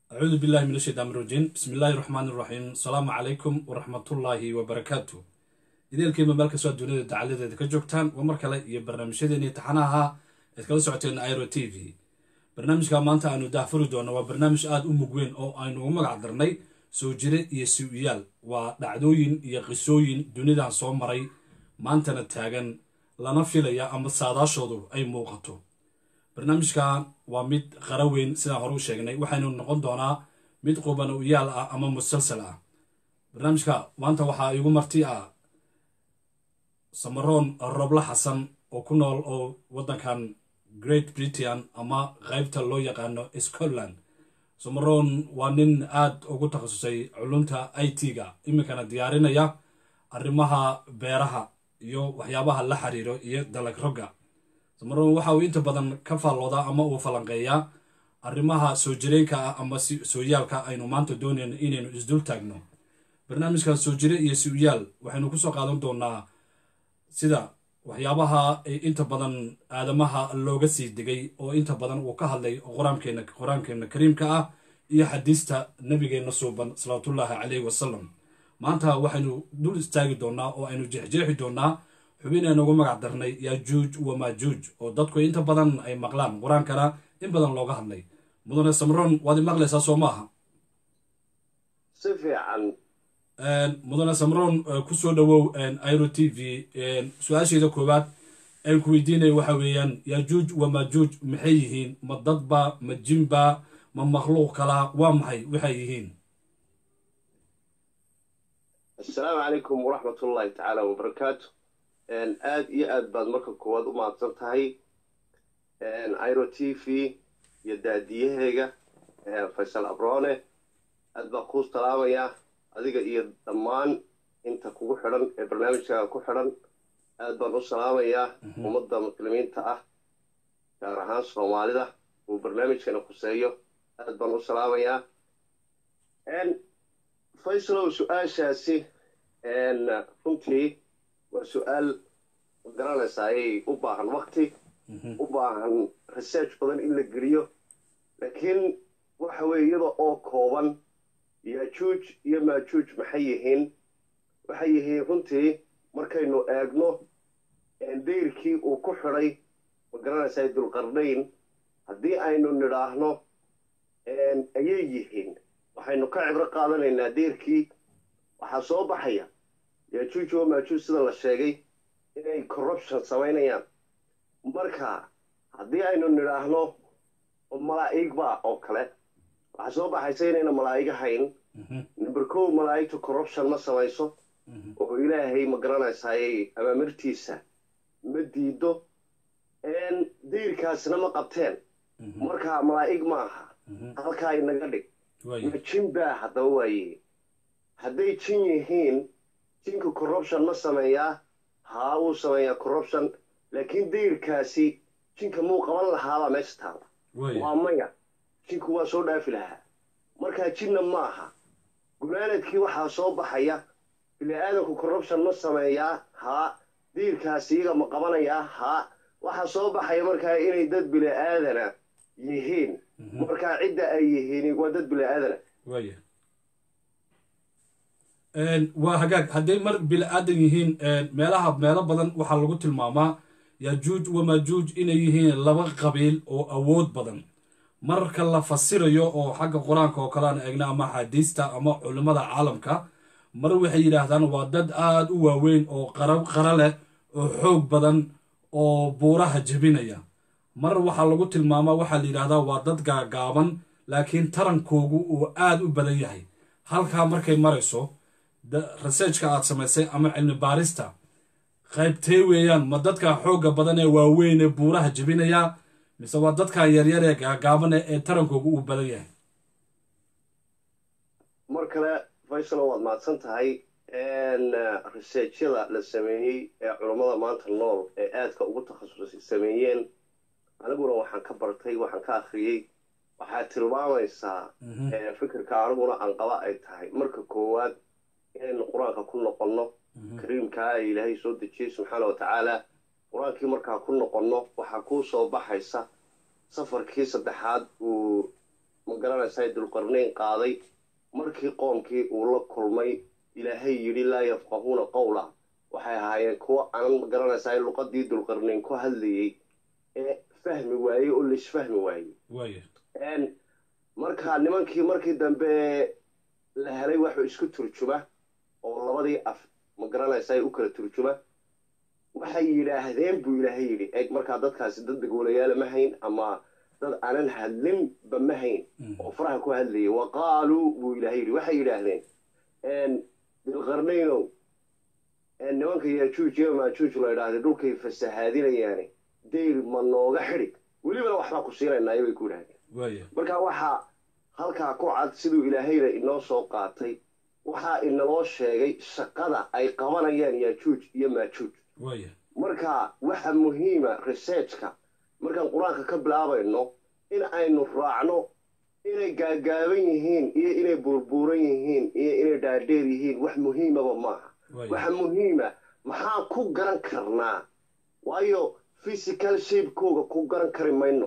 acuudu billahi min ashaytaan rajiim bismi illaahi raxmaani raxiim asalaamu calaykum waraxmatullaahi wabarakaatu ideelkiima meel kastoo duniyada dacaladeeda ka joogtaan waa mar kale iyo barnaamijyadeeni taxanaha eed kala socoteen iro t v barnaamijka maanta aanu daahfuri doonno waa barnaamij aada u mug weyn oo aynu ugu magac darnay soo jire iyo si-iyaal waa dhacdooyin iyo qisooyin dunidan soo maray maantana taagan lana filaya ama saadaashoodu ay muuqato barnaamijkan waa mid qara weyn sidaan hore u sheegnay waxaynu noqon doonaa mid quban u yaal ah ama musalsal ah barnaamijka maanta waxaa igu marti ah samaroon roblo xasan oo ku nool oo waddankan great britain ama qaybta loo yaqaano scotland samaroon waa nin aada ugu takhasusay culunta i t-ga iminkana diyaarinaya arrimaha beeraha iyo waxyaabaha la xiriiro iyo dalag rogga samaroon waxa uu inta badan ka faalloodaa ama uu falanqeeyaa arrimaha soo jireenka ah ama sooyaalka aynu maanta doonayno inaynu isdul taagno barnaamijkan soo jire iyo si-yaal waxaynu kusoo qaadan doonaa sida waxyaabaha inta badan aadamaha looga sii degay oo inta badan uu ka hadlay qur-aankeena qur-aankeena kariimka ah iyo xadiista nabigeenna suuban salawaatullaahi caleyhi wasalam maanta waxaynu dul istaagi doonaa oo aynu jeexjeexi doonaa xubin aynu ugu magac darnay yaajuuj wamaajuuj oo dadku inta badan ay maqlaan qur-aankana in badan looga hadlay mudane samron waad i maqlaysaa soo maaha si fiican mudane samron kusoo dhawow iro t v su-aasheeda koowaad aan ku weydiinaya waxa weeyaan yaajuuj wamaajuuj maxay yihiin ma dadba ma jinba ma makhluuq kalaa waa maxay waxay yihiin assalaamu calaykum waraxmat ullaahi tacaala wabarakaatu aad iyo aad baad marka koowaad u mahadsan tahay iro t v iyo daadiyaheyga faysal abrone aad baan kuu salaamayaa adiga iyo dhammaan inta kugu xidhan ee barnaamijkaaga ku xidhan aad baan u salaamayaa ummadda muslimiinta ah gaar ahaan soomaalida uu barnaamijkana khuseeyo aad baan u salaamayaa faysalow su-aashaasi runtii waa su-aal magaranaysaa ayay u baahan wakti u baahan research badan in la geliyo laakiin waxa weeye iyada oo kooban yaajuuj iyo maajuuj maxay yihiin waxay yihiin runtii markaynu eegno dayrkii uu ku xidhay magaranaysaa dulqarnayn haddii aynu nidhaahno ayay yihiin waxaynu ka cibro qaadanaynaa dayrkii waxaa soo baxaya yaajuuj oo maajuuj sida la sheegay inay corruption samaynayaan marka haddii aynu nidhaahno malaa'igba oo kale waxaa soo baxaysa inayna malaa'ig ahayn number kow malaa'igta corruption ma samayso oo ilaahay ma garanaysaayay amaamirtiisa ma diido dayrkaasna ma qabteen marka malaa'ig ma aha halkaa inaga dhig ma jin baa haddaba waaye hadday jin yihiin jinka corruption ma sameeyaa haa wuu sameeyaa corruption laakiin dayrkaasi jinka muu qaban lahaabaa meesha taala waa maya jinku waa soo dhaafi lahaa markaa jinna ma aha gunaanadkii waxaa soo baxaya bini-aadanku corruption ma sameeyaa haa diirkaasi iyaga ma qabanayaa haa waxaa soo baxaya markaa inay dad bini-aadana yihiin markaa cidda ay yihiin waa dad bini-aadana waya waa hagaag hadday mar bini-aadan yihiin meelaha meelo badan waxaa lagu tilmaamaa yaajuuj wamaajuuj inay yihiin laba qabiil oo awood badan marka la fasirayo oo xagga qur-aanka oo kale aan eegna ama axaadiista ama culimmada caalamka mar waxay yidhaahdaan waa dad aada u waaweyn oo qara qara leh oo xoog badan oo buuraha jebinaya mar waxaa lagu tilmaamaa waxaa la yidhahdaa waa dad gaagaaban laakiin tarankoogu uu aada u badan yahay halkaa markay marayso researchka aad samaysay ama cilmi baarista qaybtee weeyaan ma dadka xoogga badan ee waaweyn ee buuraha jebinaya mise waa dadkan yaryar ee gaagaabane ee tarankoogu uu badan yahay mar kale faysalo waad mahadsan tahay researchyada la sameeyey ee culammada maanta nool ee aadka ugu takhasusay sameeyeen aniguna waxaan ka bartay waxaan ka akhriyey waxaad tilmaamaysaa fikirka aniguna anqaba ay tahay marka koowaad inaynu qur-aanka ku noqonno kariimkaa ee ilaahay soo dejiyey subxaana wa tacaala qur-aankii markaa ku noqonno waxaa kuu soo baxaysa safarkii saddexaad uu ma magaranaysaa dulqarnayn qaaday markii qoomkii uu la kulmay ilaahay yidhi laa yafqahuuna qowla waxay ahaayeen kuwo aanan magaranaysaa luqadii dulqarnayn ku hadlayey ee fahmi waayey oo laisfahmi waayey waaya marka nimankii markii dambe la helay waxuu isku turjuma oo labadii af magaranaysaa u kala turjuma waxay yidhaahdeen buu ilaahay yidhi eeg markaa dadkaasi dad dagoolayaala ma hayn ama dad aanan hadlinba ma hayn oo faraha ku hadlayay wa qaaluu buu ilaahay yidhi waxay yidhaahdeen dilqarnaynow nimanka yaajuuj iyo maajuuj la idhaahday dhulkay fasahaadinayaane dayr ma nooga xidhig welibana waxbaa ku siinaynaayo bay ku yidhahdeen waaya marka waxaa halkaa ku cad siduu ilaahayna inoo soo qaatay waxaa inaloo sheegay shaqada ay qabanayaan yaajuuj iyo maajuuj waaya marka waxa muhiima researchka markaan qur-aanka ka bilaabayno in aynu raacno inay gaagaaban yihiin iyo inay buurbuuran yihiin iyo inay dhaadheer yihiin wax muhiimaba maaha waaya waxa muhiima maxaan ku garan karnaa waayo physical shapekooga ku garan kari mayno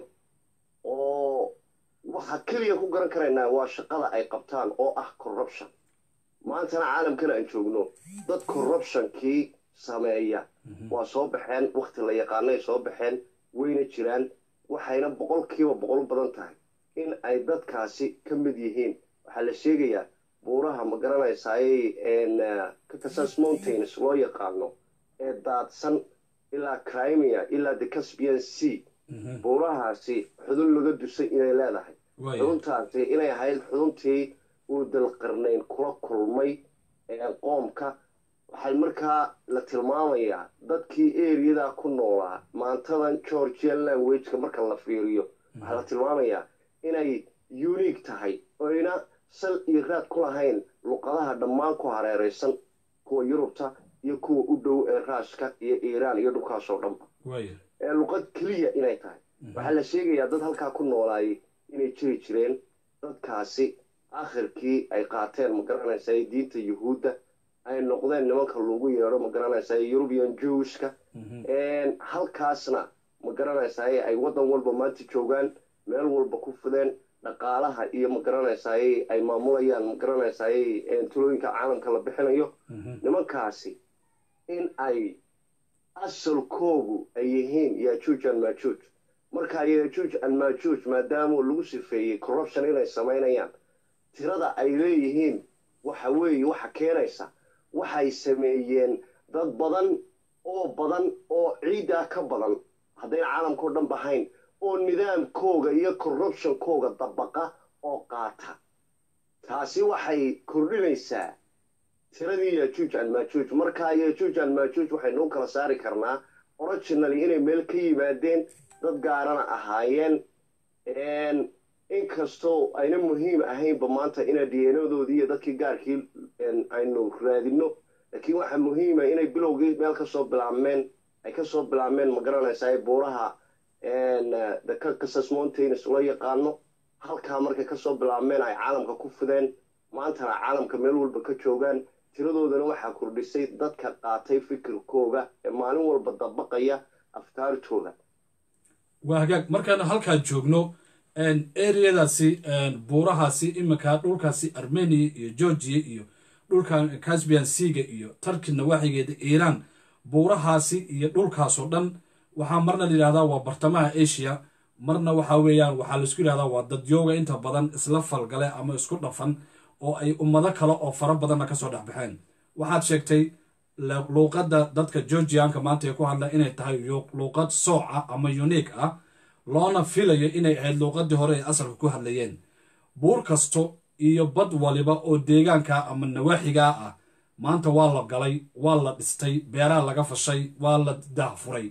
oo waxa keliya ku garan karaynaa waa shaqada ay qabtaan oo ah corruption maantana caalamkana aan joogno dad corruptionkii sameeya waa soo baxeen wakti la yaqaanay soo baxeen wayna jiraan waxayna boqolkiiba boqol badan tahay in ay dadkaasi ka mid yihiin waxaa la sheegayaa buuraha ma garanaysaaye caucasus mountains loo yaqaano ee daadsan ilaa crimea ilaa the caspian sea buurahaasi xudun laga dusay inay leedahay waaya xuduntaasi inay ahayd xuduntii uu dalqarnayn kula kulmay ee qoomka waxay markaa la tilmaamayaa dadkii eriyadaa ku noolaa maantadan georgian languageka marka la fiiriyo waxaa la tilmaamayaa inay unique tahay oyna sal iyo raad ku lahayn luqadaha dhammaan ku hareeraysan kuwa yurubta iyo kuwa u dhow ee raashka iyo iiraan iyo dhulkaasoo dhanba waaya ee luqad keliya inay tahay waxaa la sheegayaa dad halkaa ku noolaayay inay jiri jireen dadkaasi akhirkii ay qaateen ma garanaysaa diinta yuhuudda ay noqdeen nimanka lagu yeedho ma garanaysaa eurubian jewishka halkaasna ma garanaysaa ay waddan walba maanta joogaan meel walba ku fideen dhaqaalaha iyo ma garanaysaa ay maamulayaan ma garanaysaa tulooyinka caalamka la bixinayo nimankaasi in ay asalkoogu ay yihiin yajuuj an maajuuj markaa yajuuj an maajuuj maadaama lagu sifeeyey corruption inay samaynayaan tirada ay leeyihiin waxa weeye waxa keenaysa waxay sameeyeen dad badan oo badan oo ciiddaa ka badan haddayna caalamkao dhan bahayn oo nidaamkooga iyo corruptionkooga dabaqa oo qaata taasi waxay kordhinaysaa tiradii yajuuj an maajuuj markaa yajuuj an maajuuj waxaynu u kala saari karnaa originally inay meel ka yimaadeen dad gaarana ahaayeen inkastoo ayna muhiim ahaynba maanta ina diyanadoodii iyo dadkii gaarkii aynu raadino laakiin waxaa muhiima inay bilowgii meel kasoo bilaabmeen ay kasoo bilaabmeen ma garanaysaa buuraha the caucasus mountains loo yaqaano halkaa markay kasoo bilaabmeen ay caalamka ku fideen maantana caalamka meel walba ka joogaan tiradoodana waxaa kordhisay dadka qaatay fikirkooga ee maalin walba dabaqaya afkaartooda waa hagaag markaanu halkaa joogno ereyadaasi buurahaasi iminka dhulkaasi armenia iyo georgia iyo dhulkan casbian seaga iyo tarki nawaaxigeeda iiraan buurahaasi iyo dhulkaasoo dhan waxaa marna layidhahdaa waa bartamaha asia marna waxaa weeyaan waxaa laisku yidhahdaa waa dadyooga inta badan isla falgale ama isku dhafan oo ay ummado kale oo fara badanna kasoo dhexbaxeen waxaad sheegtay luuqadda dadka georgianka maanta ay ku hadlaan inay tahay luuqad sooca ama unique ah loona filayo inay ahayd luuqadii hore ay asalka ku hadlayeen buur kasto iyo bad waliba oo deegaanka ama nawaaxigaa ah maanta waa la galay waa la dhistay beeraha laga fashay waa la daahfuray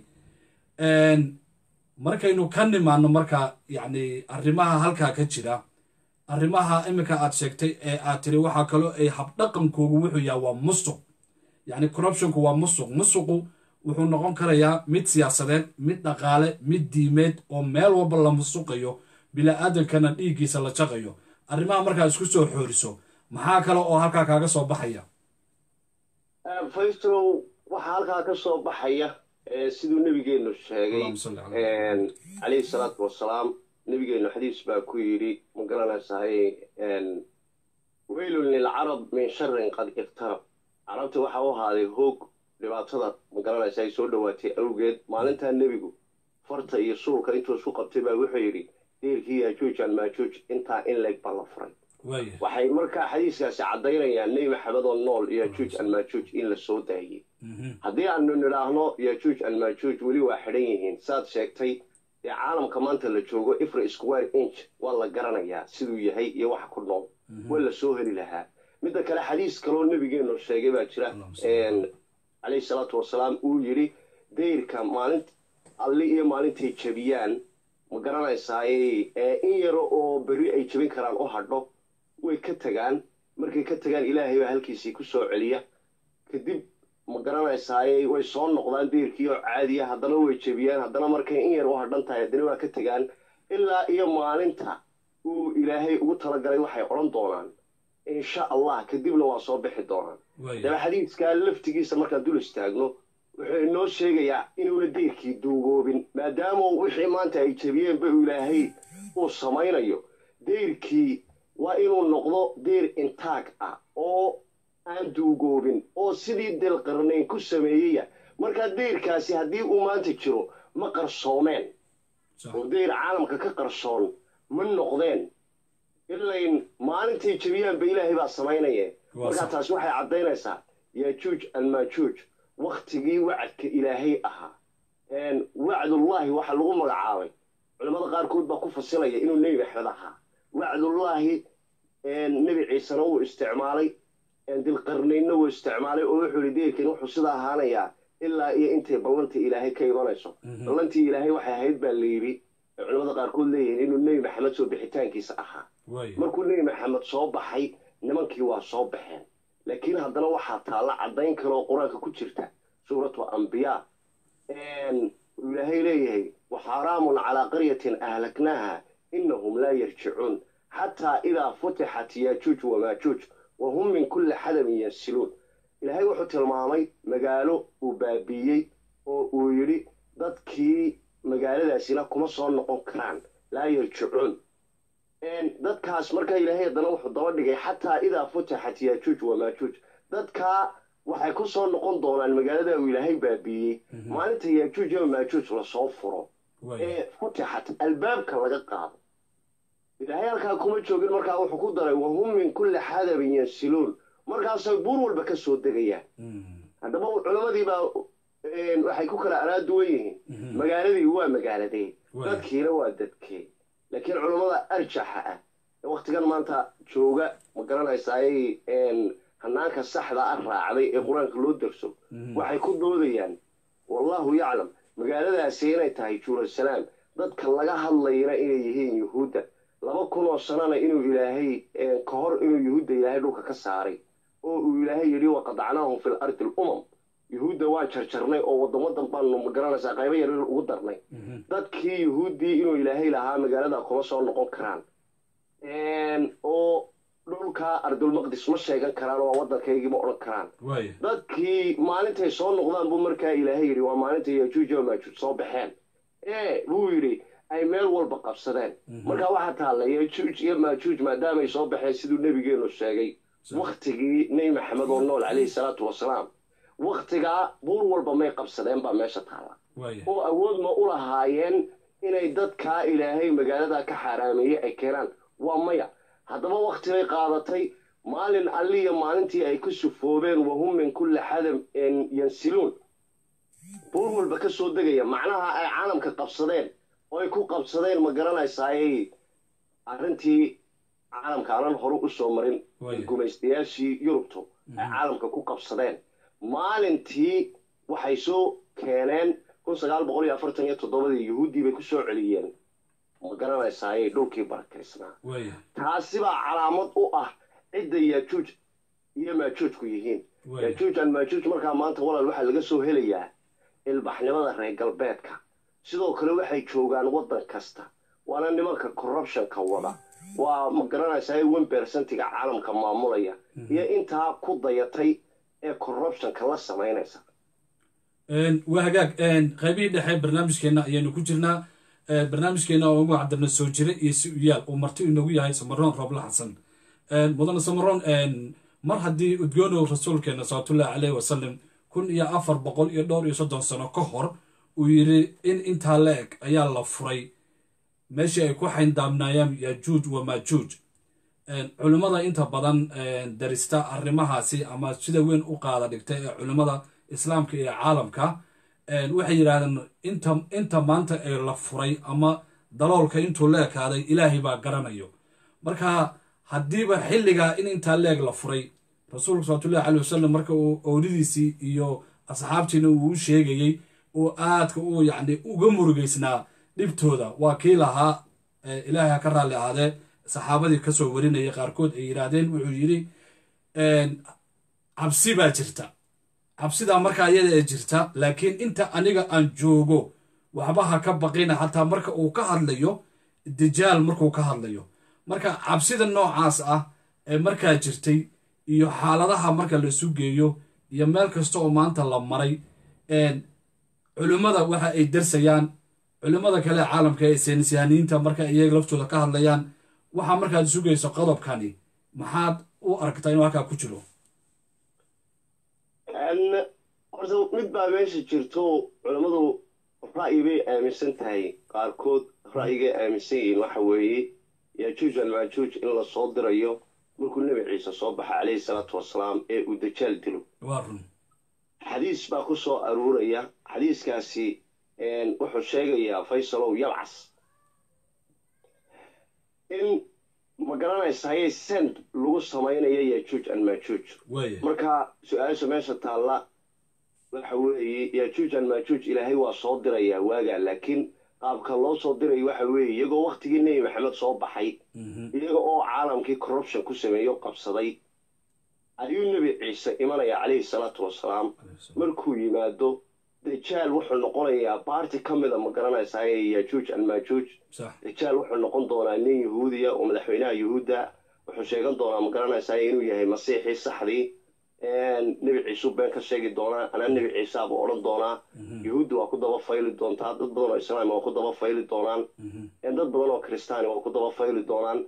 markaynu ka nimaano marka yacni arrimaha halkaa ka jira arrimaha iminka aad sheegtay ee aad tiri waxaa kaloo ay habdhaqankoogu wuxuu yaha waa musuq yacni corruptionku waa musuq musuqu wuxuu noqon karayaa mid siyaasadeed mid dhaqaale mid diimeed oo meel walba la musuqayo bila'aadankana dhiiggiisa la jaqayo arrimaha markaa isku soo xooriso maxaa kale oo halkaa kaaga soo baxaya faystrow waxaa halkaa ka soo baxaya siduu nebigeenu sheegay calayhi salaatu wasalaam nabigeenu xadiis baa ku yidhi ma garanaysahay weylun lilcarab min sharin qad iqtarab carabta waxa u ahaaday hoog dhibaatada ma garanaysa ay soo dhowaatay awgeed maalintaa nebigu farta iyo suulka intuu isku qabtay baa wuxuu yidhi deerkii yaajuuj almaajuuj intaa in leeg baa la furay waxay markaa xadiiskaasi caddaynayaan nebi maxamed oo nool yaajuuj almaajuuj in la soo daayey haddii aanu nidhaahno yaajuuj almaajuuj weli waa xidhan yihiin saad sheegtay dee caalamka maanta la joogo ifra square inch waa la garanayaa siduu yahay iyo waxa ku nool waa la soo heli lahaa midda kale xadiis kaloo nebigeenu sheegay baa jira calayhi salaatu wasalaam uu yidhi dayrka maalint alli iyo maalintay jebiyaan ma garanaysaaye in yaro oo berri ay jebin karaan u hadho way ka tegaan markay ka tegaan ilaahay baa halkiisii ku soo celiya kadib ma garanaysaaye way soo noqdaan deyrkii oo caadiya haddana way jebiyaan haddana markay in yar u hadhan tahay haddana waa ka tegaan ilaa iyo maalinta uu ilaahay ugu talagalay waxay odhan doonaan insha allah kadibna waa soo bixi doonaan daba xadiiskaa laftigiisa markaan dul istaagno wuxuu inoo sheegayaa inuuna deyrkii duugoobin maadaama wixii maanta ay jebiyeenba ilaahay uu samaynayo deyrkii waa inuu noqdo deyr intaag ah oo aan duugoobin oo sidii delqarnayn ku sameeyaya markaa deyrkaasi haddii uu maanta jiro ma qarsoomeen oo deyr caalamka ka qarsoon ma noqdeen ilayn maalintay jebiyaanba ilaahay baa samaynaye markaa taasi waxay caddaynaysaa yaajuuj almaajuuj wakhtigii wacadka ilaahay ahaa wacdullaahi waxaa lagu magacaabay culimmada qaarkood baa ku fasilaya inuu nebi maxmed ahaa wacdullaahi nebi ciisena wuu isticmaalay dilqarnaynna wuu isticmaalay oo wuxuu yihi deerkan wuxuu sida ahaanayaa ilaa iyo intay ballantii ilaahay ka imanayso ballantii ilaahay waxay ahayd baa la yidhi culimmada qaarkood leeyihiin inuu nebi maxamed soo bixitaankiisa ahaa markuu nebi maxamed soo baxay nimankii waa soo baxeen laakiin haddana waxaa taalla caddayn kaleoo qur-aanka ku jirta suuratu ambiyaa ilaahay leeyahay waxaaraamun calaa qaryatin ahlaknaaha inahum laa yarjicuun xataa idaa futixat yaajuuj wamaajuuj wa hum min kulli xadabin yansiluun ilaahay wuxuu tilmaamay magaalo uu baabiiyey oo uu yidhi dadkii magaaladaasina kuma soo noqon karaan laa yarjicuun dadkaas markaa ilaahay haddana wuxuu daba dhigay xataa idaa futixat yaajuuj wamaajuuj dadkaa waxay ku soo noqon doonaan magaalada uu ilaahay baabiiyey maalinta yaajuuj iyo maajuuj lasoo furo ee futixat albaabka laga qaado ilaahay halkaa kuma joogin markaa wuxuu ku daray wahum min kulli xadabin yansiluun markaasay buur walba ka soo degayaan haddaba culamadiibaa waxay ku kala araaduwan yihiin magaaladii waa magaaladee dadkiina waa dadkee laakiin culammada arjaxa ah ee wakhtigan maanta jooga ma garanaysaaye hanaanka saxda ah raacday ee qur-aanka loo darso waxay ku doodayaan wallahu yaclam magaaladaasi inay tahay jeruusalaam dadka laga hadlayana inay yihiin yuhuudda laba kun oo sanana inuu ilaahay ka hor inuu yuhuudda ilaahay dhulka ka saaray oo uu ilaahay yidhi waqadacnaahum fi lardi alumam yuhuudda waan jarjarnay oo waddan waddan baanu magaranaysaa qaybo yaryar ugu darnay dadkii yuhuuddii inuu ilaahay lahaa magaalada kuma soo noqon karaan oo dhulka ardulmaqdis ma sheegan karaan oo waa waddankaygii ma odhan karaan dadkii maalintay soo noqdaan buu markaa ilaahay yidhi waa maalinta yajuuj oo maajuuj soo baxeen ee buu yidhi ay meel walba qabsadeen markaa waxaa taalla yajuuj iyo maajuuj maadaamay soo baxeen siduu nebigeenu sheegay wakhtigii nebi maxamed oo nool calayhi salaatu wasalaam wakhtigaa buur walba may qabsadeen baa meesha taalla oo awood ma u lahaayeen inay dadkaa ilaahay magaalada ka xaaraameeyey ay keenaan waa maya haddaba wakhti bay qaadatay maalin alliya maalintii ay ku sufoobeen wahum min kulli xadam yansiluun buur walba ka soo degaya macnaha ay caalamka qabsadeen oo ay ku qabsadeen ma garanaysaaye arrintii caalamka aanan hore u soo marin gumaystayaashii yurubtu ay caalamka ku qabsadeen maalintii waxay soo keeneen kun sagaal boqol iyo afartan iyo toddobadii yuhuuddii bay ku soo celiyeen ma garanaysaaye dhulkii barakaysnaa taasi baa calaamad u ah cidda yaajuuj iyo maajuujku yihiin yaajuuj an maajuuj markaa maanta walaal waxaa laga soo helayaa ilbaxnimada reer galbeedka sidoo kale waxay joogaan waddan kasta waana nimanka corruptionka wada waa ma garanaysaa wen bersentiga caalamka maamulaya iyo intaa ku dayatay ee corruptionka la samaynaysa waa hagaag qaybihii dhexe barnaamijkeenna ayaynu ku jirnaa barnaamijkeena oo ugu cadirna soo jira iyo si u yaal uu marti inoogu yahay samaroon roble xasan mudane samaroon mar haddii udgoonow rasuulkeena salawatullahi caleyhi wasalam kun iyo afar boqol iyo dhowr iyo soddon sano ka hor uu yidhi in intaa la eg ayaa la furay meeshii ay ku xayndaabnaayaan yajuuj wa maajuuj culimmada inta badan darista arrimahaasi ama sida weyn u qaada dhigta ee culimmada islaamka iyo caalamka waxay yidhahdeen inta inta maanta ee la furay ama daloolka intuu la ekaaday ilaahay baa garanayo marka haddiiba xilligaa in intaa leeg la furay rasuulka salawatullahi caley wasalam marka uu owlidiisii iyo asxaabtiina uu u sheegayey oo aadka u yacni uga murugeysnaa dhibtooda waa kii lahaa ilaahay ha ka raalli ahaadee saxaabadii kasoo warinayay qaarkood ay yidhaahdeen wuxuu yidhi cabsi baa jirta cabsidaa markaa iyada ee jirta laakiin inta aniga aan joogo waxba ha ka baqina xataa marka uu ka hadlayo dajaal markuu ka hadlayo marka cabsida noocaas ah ee markaa jirtay iyo xaaladaha marka la isu geeyo iyo meel kasta oo maanta la maray culimmada waxa ay darsayaan culimmada kale ee caalamka ee saynisyahaniinta marka iyaga laftooda ka hadlayaan waxaa markaad sugayso qodobkani maxaad u aragtaa inuu halkaa ku jiro horta mid baa meesha jirto culammadu ra'yi bay aaminsan tahay qaarkood ra'yigay aaminsan yihiin waxa weeye yajuuj almaajuuj in la soo dirayo markuu nebi ciise soo baxa calayhi salaatu wasalaam ee uu dajaal dilo waa run xadiis baa ku soo aruuraya xadiiskaasi wuxuu sheegayaa faysalow yalcas in ma garanaysaayey send lagu samaynayo yajuuj almaajuuj waaya marka su-aasha meesha taalla waxa weeye yajuuj almaajuuj ilaahay waa soo dirayaa waagaa laakiin qaabka loo soo dirayo waxa weeye iyagoo waktigii nebi maxamed soo baxay iyaga oo caalamkii corruption ku sameeyo qabsaday ayuu nebi ciise imanaya calayhi salaatu wasalaam markuu yimaado dajaal wuxuu noqonayaa baarti ka mida ma garanaysaa ee yajuuj almaajuuj sax dajaal wuxuu noqon doonaa nin yahuudiya oo madaxweynaha yuhuudda wuxuu sheegan doonaa ma garanaysaa inuu yahay masiixii saxdii nebi ciisuu been ka sheegi doonaa anaa nebi ciisaaba odhan doonaa yuhuudda waa ku daba fayli doontaa dad badan oo islaam waa ku daba fayli doonaan dad badan oo kristaani waa ku daba fayli doonaan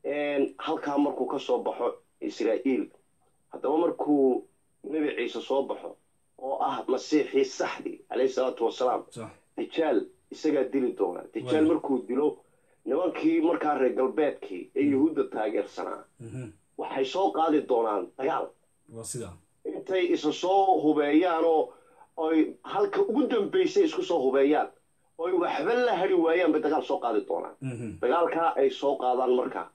halkaa markuu ka soo baxo israa'iil haddaba markuu nebi ciise soo baxo oo ah masiixii saxdii calayhi salaatu wasalaam sax dajaal isagaa dili doona dajaal Waayo. markuu dilo nimankii markaa reer galbeedkii ee yuhuudda taageersanaa waxay soo qaadi doonaan dagaal waa sidaa intay isa soo hubeeyaan oo oy halka ugu dambaysay isku soo hubeeyaan oy waxba la hari waayaan bay dagaal soo qaadi doonaan dagaalkaa ay soo qaadaan marka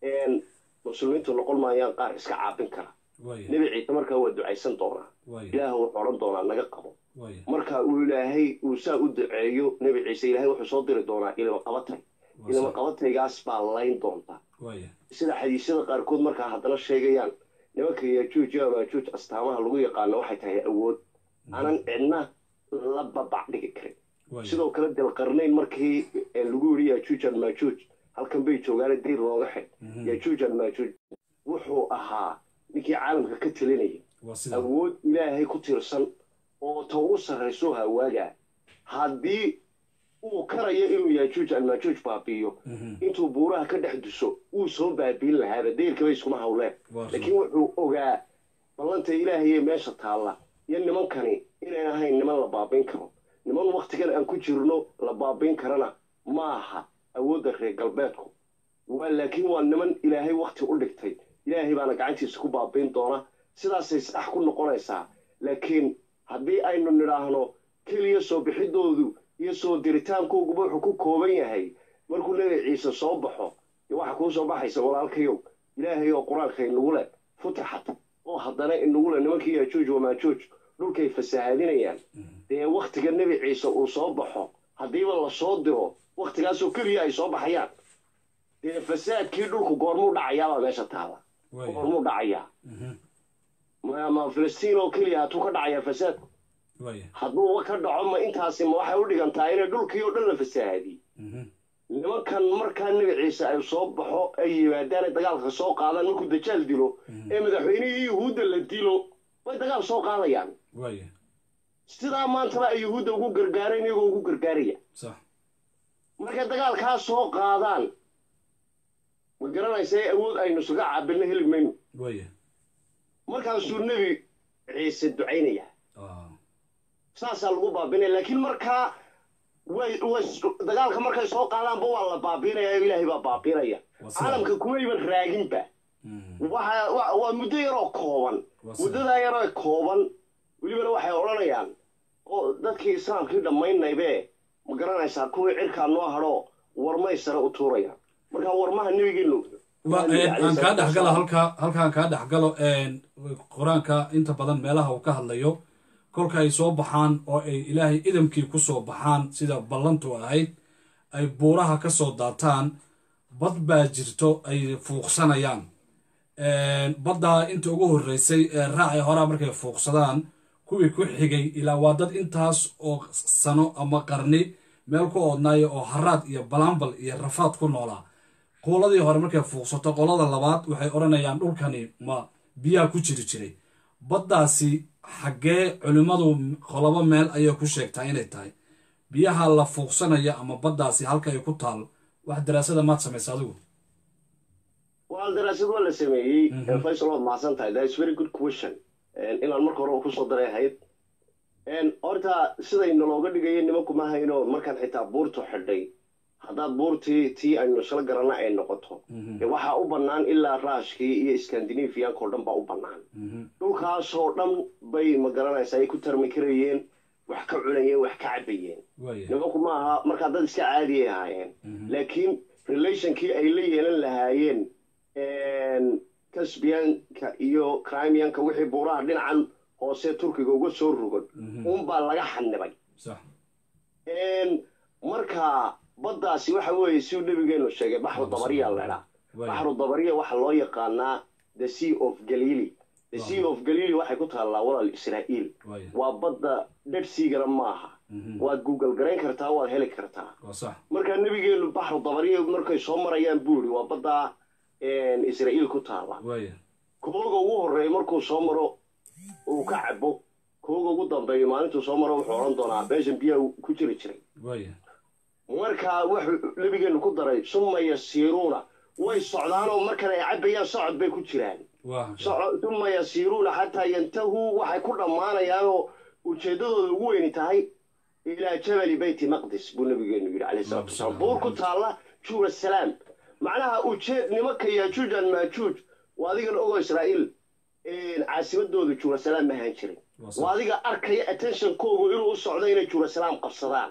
muslimiintu noqon maayaan qaar iska caabin kara waaya nebi ciise markaa waa ducaysan doonaa waaya ilaah wuxuu odhan doonaa naga qabo waaya marka uu ilaahay uu saa u duceeyo nebi ciise ilaahay wuxuu soo diri doonaa ilma qabatay waa ilma sax qabataygaas baa layn doonta waaya sida xadiisyada qaarkood markaa haddana sheegayaan nimanka yajuuj iyo maajuuj astaamaha lagu yaqaano waxay tahay awood aanan cidna la babac dhigi karin waaya sidoo kale dilqarnayn markii ee lagu yidhi yajuuj almaajuuj halkan bay joogaane diir looga xid yajuuj almaajuuj wuxuu ahaa ninkii caalamka ka telinaya waa sidaa awood ilaahay ku tiirsan oo ta ugu sarrayso hawaagaa haddii uu karayo inuu yajuuj almaajuuj baabi'iyo intuu buuraha ka dhex duso wuu soo baabiin lahaaba deyrkaba iskuma hawleen waa laakiin wuxuu ogaa ballanta ilaahay ee meesha taalla iyo nimankani inayn ahayn niman la baabiin karo niman wakhtigan aan ku jirno la baabiin karana ma aha awoodda reer galbeedku waa laakiin waa niman ilaahay wakhti u dhigtay ilaahay baana gacantiisa ku baabiin doona sidaasay sax ku noqonaysaa laakiin haddii aynu nidhaahno keliya soo bixidoodu iyo soo diritaankooguba wuxuu ku kooban yahay markuu nebi ciise soo baxo dee waxa kuu soo baxaysa walaalkayow ilaahay oo qur-aanka inagu leh futixat oo haddana inagu leh nimankii yajuuj wamaajuuj dhulkay fasahaadinayaan dee wakhtiga nebi ciise uu soo baxo haddiiba la soo diro wakhtigaasoo keliya ay soo baxayaan dee fasaadkii dhulku goormuu dhacayaabaa meesha taala waaya goormuu dhacayaa ma ma filistiin oo keliya hatuu ka dhacayaa fasaadku waaya hadduu ka dhaco ma intaasi ma waxay u dhigantaa inay dhulkii oo dhan la fasahaadiyey nimankan markaa nebi ciise ay soo baxo ay yimaadaan ay dagaalka soo qaadaan markuu dajaal dilo ee madaxweynihii yuhuudda la dilo way dagaal soo qaadayaan waaya sidaa maantaba ay yuhuudda ugu gargaareen iyagoo ugu gargaaraya sax markay dagaalkaa soo qaadaan ma garanaysa awood aynu isaga caabinno heli mayno waaya markaasuu nebi ciise ducaynaya ah, saasaa lagu baabinaya laakiin markaa way way dagaalka markay soo qaadaanba waa la baabinaya ilaahay baa baabinaya Waa sida- caalamka kumayban raaginba mhm, waxa wa- waa muddo yaroo kooban Waa sida- muddadaa yaroo kooban welibana waxay odhanayaan oo dadkii islaamkii dhammaynaybe ma garanaysaa kuwii cirkaa noo hadho warmay sare u tuurayaan marka warmaha nebigeenu wa een, aan kaa dhexgalo halkaa halkaan kaa dhexgalo een, qur-aanka inta badan meelaha uu ka hadlayo kolka ay soo baxaan oo ay ilaahay idamkii ku soo baxaan sida ballantu ahayd ay buuraha ka soo daataan bad baa jirto ay fuuqsanayaan Een, baddaa inta ugu horreysay ee raacay horaa markay fuuqsadaan kuwii ku xigay ilaa waa dad intaas oo sano ama qarni meel ku oodnaaya oo haraad iyo balaambal iyo rafaad ku noolaa quuladii hore markay fuuqsato qolada labaad waxay odhanayaan dhulkani ma biyaha ku jiri jiray baddaasi xaggee culimmadu qolobo meel ayay ku sheegtaa inay tahay biyaha la fuuqsanaya ama baddaasi halka ay ku taal wax daraasada maad samaysa adigu waa daraasad waa la sameeyey faysal waad mahadsan tahay that is very good question inaan marka hore kusoo daray ahayd horta siday nalooga dhigaya nimanku ma hayno markaan xitaa buurtu xidhay haddaad buurtii tii aynu isla garanna ay noqoto dee waxaa u bannaan ilaa raashkii iyo skandinafiyankao dhan baa u bannaan dhulkaasoo dhan bay ma garanaysaa ay ku tarmi karayeen wax ka cunayeen wax ka cabayeen waaya nimanku ma aha markaa dad iska caadiyay ahaayeen laakiin relationkii ay la yeelan lahaayeen kasbiyanka iyo crimianka wixii buuraha dhinacan hoose turkiga uga soo rogan unbaa laga xanibay sax marka baddaasi waxa weeye siuu nebigeenu sheegay baxru dabariya ledhaa waaya baxru dabariya waxaa loo yaqaanaa the sea of galili the sea of galili waxay ku taallaa walaal israa'iil waaya waa badda dheer siigana maaha waad google garayn kartaa waad heli kartaa waa sax marka nebigeenu baxru dabariya markay soo marayaan buuri waa badda israa'iil ku taalla waaya kooga ugu horreeya markuu soo maro uu ka cabo kooga ugu dambeeya maalintuu soo maro wuxuu odhan doonaa meeshan biyaha ku jiri jiray waaya marka wuxuu nebigeenu ku daray suma yasiiruuna way socdaanoo markan ay cabayaan socod bay ku jiraan waa soco- suma yasiiruuna xataa yantahuu waxay ku dhammaanayaanoo ujeeddadooda ugu weyni tahay ilaa jabali beyti maqdis buu nabigeenu yidhi calayhi salaatu wasalaam buur ku taalla jerusalem macnaha ujeed nimanka yaajuuj an maajuuj waa adigana ogo israa'iil caasimadooda jerusalem ma ahaan jirin Waa sax. waa adiga arkaya attentionkoogu inuu u socdo inay jerusalem qabsadaan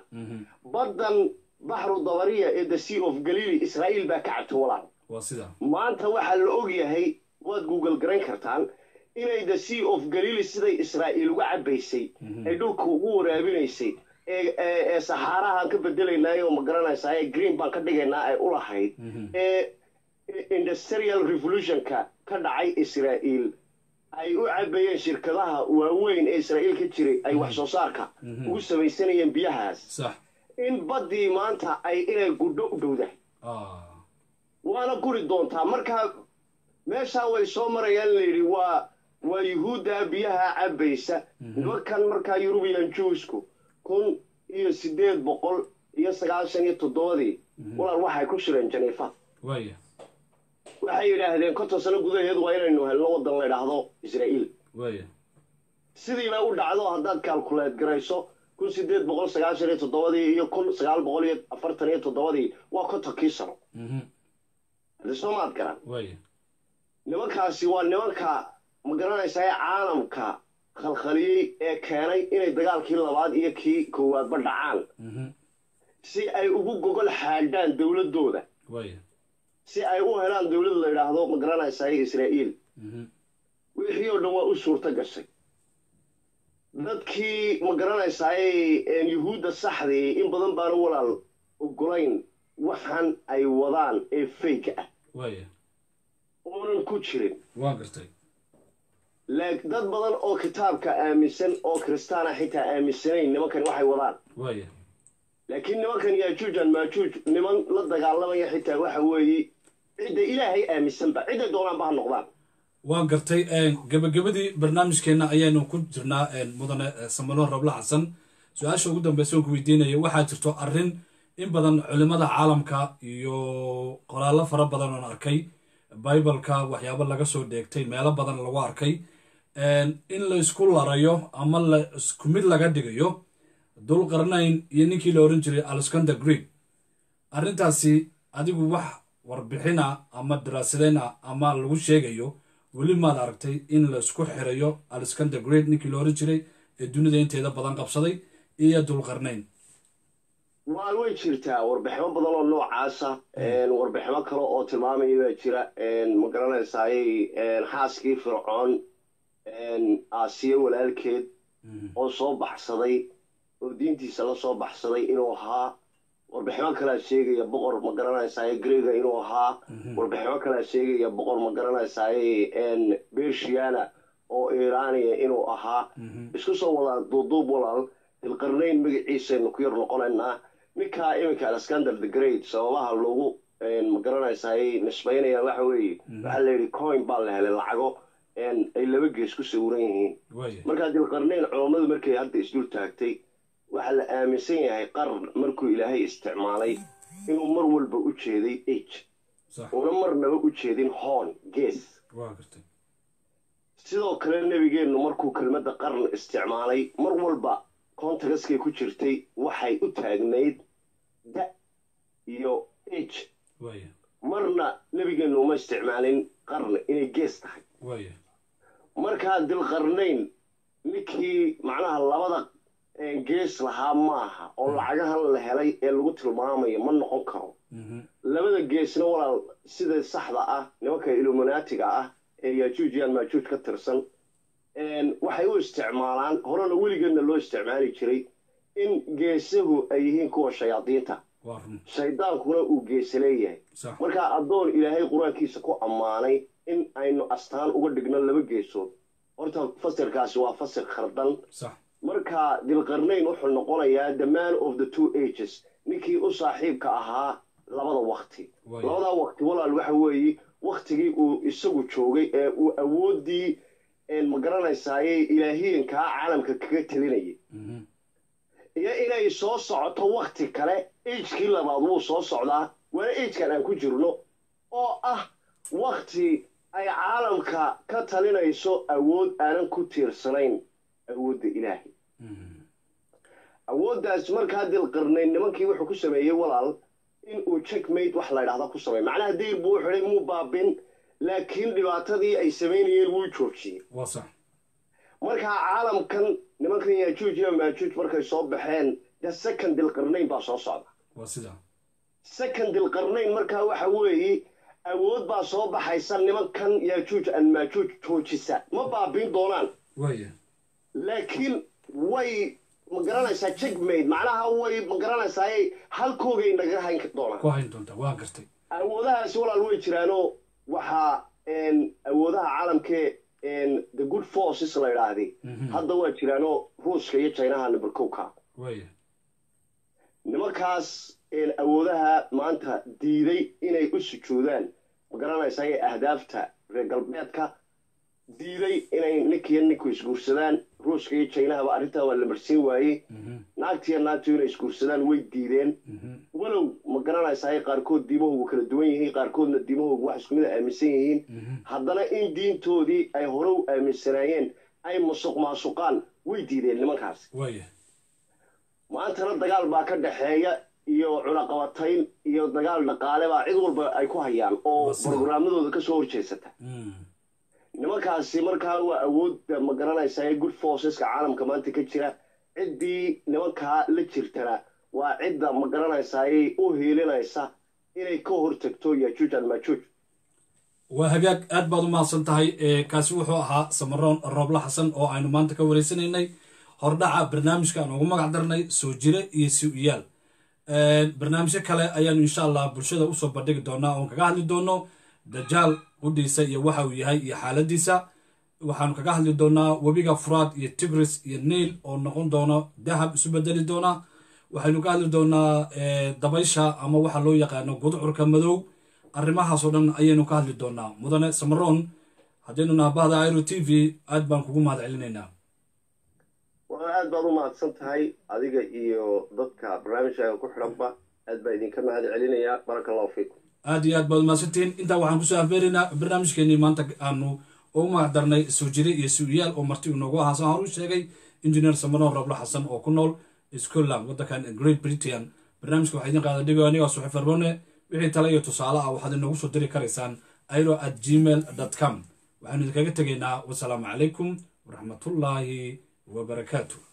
baddan baxru dabariya ee the sea of galili israa'iil baa ka cabto walaal waa sida maanta waxaa la og yahay waad google garayn kartaan inay the sea of galili siday israa'iil uga cabaysay ay dhulka ugu waraabinaysay ee ee ee saxaarahaan ka bedelaynaa oo ma garanaysaa ee green baan ka dhigaynaa ay u lahayd ee ee industrial revolutionka ka dhacay israa'iil ay u cabayeen shirkadaha waaweyn ee israa'iil ka jiray ay wax soo saarka ugu samaysanayeen biyahaas sax in baddii maanta ay inay gudho u dhowdahay ah waana guri doontaa marka meeshaa way soo marayaan layidhi waa waa yuhuudda biyaha cabaysa nimankan markaa yurubiyan juusku kun iyo siddeed boqol iyo sagaashan iyo toddobadii walaal waxay ku shireen janiifa waaya waxay yidhaahdeen konton sano gudaheedu waa inaynu helno waddan la idhaahdo israa'iil waaya sidiina u dhacdo haddaad kaalkuleed garayso kun siddeed boqol sagaashan iyo toddobadii iyo kun sagaal boqol iyo afartan iyo toddobadii waa kontonkii sano mhm haddi soo maad garan waaya nimankaasi waa nimanka ma garanaysaa ee caalamka khalkhaliyey ee keenay inay dagaalkii labaad iyo kii koowaadba dhacaan mhm si ay ugu gogol xaadhaan dowladdooda waaya si ay u helaan dowlad la yidhaahdo ma garanaysaa israa'iil mhm wixii oo dhan waa u suurto gashay dadkii ma garanaysaa yuhuudda saxdii in badan baana walaal ogolayn waxaan ay wadaan ee fayga ah waaya oonan ku jirin waa gartay laak dad badan oo kitaabka aaminsan oo kiristaana xitaa aaminsanayn nimankan waxay wadaan waaya laakiin nimankan yaajuujan maajuuj niman la dagaalamaya xitaa waxa weeye cidda ilaahay aaminsanba cidday doonaanba ha noqdaan waan gartay gabagabadii barnaamijkeenna ayaanu ku jirnaa mudane samalo rabla xasan su-aasha ugu dambeysa aan ku weydiinaya waxaa jirto arrin in badan culimada caalamka iyo qoraallo fara badan oon arkay bibaleka waxyaabo laga soo dheegtay meelo badan lagu arkay in la isku larayo ama la isku mid laga dhigayo dulqarnayn iyo ninkii la oran jiray alexander greek arrintaasi adigu wax warbixina ama daraasadeyna ama lagu sheegayo weli maad aragtay in la isku xirayo alexander great ninkii la oran jiray ee dunida inteeda badan qabsaday iyo dulqarnayn waa way jirtaa warbiximo badan oo noocaasa warbiximo kale oo tilmaamaya baa jira ma garanaysaaye xaaskii fircoon aasiye walaalkeed oo soo baxsaday oo diintiisa la soo baxsaday inuu ahaa warbiximo kalea sheegaya boqor ma garanaysaaye grega inuu ahaa warbiximo kalea sheegaya boqor ma garanaysaaye beshiana oo iraniya inuu ahaa isku soo wadaa duuduub walaal dilqarnayn magaciisaynu ku yar noqonaynaa ninkaa iminka alexander the great sababaha loogu ma garanaysaay nisbaynayaan waxa weeye waxaa la yidhi coin baa la helay lacago ay laba gees ku sawiran yihiin markaa dilqarnayn culammadu markay hadda isdul taagtay waxaa la aaminsan yahay qaran markuu ilaahay isticmaalay inuu mar walba u jeeday age una marnaba u jeedin hoon gees sidoo kale nebigeennu markuu kelmadda qaran isticmaalay mar walba contagaskay ku jirtay waxay u taagnayd da iyo age marna nebigeennu uma isticmaalin qarn inay gees tahay markaa dilqarnayn ninkii macnaha labada gees lahaa maaha oo lacagahan la helay ee lagu tilmaamayo ma noqon karo labada geesna walaal sida saxda ah nimanka illuminaatiga ah ee yajuujiyaan maajuuj ka tirsan waxay u isticmaalaan horena weligeedna loo isticmaali jiray in geesahu ay yihiin kuwa shayaadiinta shaydaankuna uu geese leeyahay markaa addoon ilaahay qur-aankiisa ku ammaanay in aynu astaan uga dhigno laba geesood horta fasirkaasi waa fasir khardan marka dilqarnayn wuxuu noqonayaa the man of the two ages ninkii u saaxiibka ahaa labada wakti labadaa wakti walaal waxa weeye waktigii uu isagu joogay ee uu awooddii ma garanaysaaye ilaahiyankaa caalamka kaga telinayay iyo inay soo socoto wakti kale agekii labaad wuu soo socdaa waana agekan aan ku jirno oo ah wakti ay caalamka ka talinayso awood aanan ku tiirsanayn awoodda ilaahay awooddaas markaa dilqarnayn nimankii wuxuu ku sameeyey walaal inuu checkmate wax la ydhahda ku sameey macnaha dayr buu u xidhay muu baabin laakiin dhibaatadii ay samaynayeen wuu joojiyey markaa caalamkan nimankan yajuuj iyo maajuuj markay soo baxeen de second dilqarnayn baa soo socda second dilqarnayn markaa waxa weeye awood baa soo baxaysa nimankan yajuuj an maajuuj joojisa ma baabiin doonaan laakiin way ma garanaysaa checkmate macnaha way ma garanaysaa halkoogay naga hayn doonaan awoodahaasi walaal way jiraanoo waxaa awoodaha caalamkee the good forces la idhaahday hadda waa jiraanoo ruuska iyo jinaha number kowka nimankaas awoodaha maanta diiday inay u sujuudaan ma garanaysaa ahdaafta reer galbeedka diiday inay ninkiiyo ninku isguursadaan ruuska iyo jinahaba arrintaa waa la marsiin waayey naagtiiyo naagtu inay isguursadaan way diideen walow ma garanaysaa qaarkood diimahoogu kala duwan yihiin qaarkoodna diimahoogu wax isku mida aaminsan yihiin haddana in diintoodii ay hore u aaminsanaayeen ay musuq maasuqaan way diideen nimankaas maantana dagaal baa ka dhaxeeya iyo cunaqabatayn iyo dagaal dhaqaale baa cid walba ay ku hayaan oo brogaramadooda ka soo horjeesata nimankaasi markaa waa awoodda ma garanaysaa good forceska caalamka maanta ka jira ciddii nimankaa la jirtana waa cidda ma garanaysaayay u hiilinaysa inay ka hortagto yajuuj almajuuj waa hagaag aad baad u mahadsan tahay kaasi wuxuu ahaa samaroon roobla xasan oo aynu maanta ka wareysanaynay hordhaca barnaamijka aan ugu magac darnay soo jire iyo si-uyaal barnaamijyo kale ayaanu insha allah bulshada usoo bandhigi doonaa oon kaga hadli doono dajaal qudhiisa iyo waxa uu yahay iyo xaaladiisa waxaanu kaga hadli doonaa webiga furaad iyo tigris iyo nail oo noqon doono dahab isu bedeli doona waxaynu ka hadli doonaa dabaysha ama waxa loo yaqaano gudcurka madow arrimahaasoo dhan ayaynu ka hadli doonaa mudane samaroon haddaynu naabahda iro t v aad baan kugu mahad celinaynaa waa aad baad u mahadsan tahay adiga iyo dadka barnaamijkaaga ku xidhanba aad baa idinka mahad celinayaa baraka allahu fiikum aad iyo aad baad umahadsantihiin intaa waxaan kusoo afbeeraynaa barnaamijkeenii maanta aanu ugu magacdarnay soo jire iyo su-iyaal oo marti inoogu ahaa saan hor u sheegay engineer samaroon rablo xasan oo ku nool scotland waddankan great britain barnaamijka waxaa idin qaada dhigo anigaa suxi farbone wixii tale iyo tusaale ah waxaad inoogu soo diri karaysaan airo at gmail com waxaanu idinkaga tegaynaa wasalaamu calaykum waraxmatullaahi wabarakaatu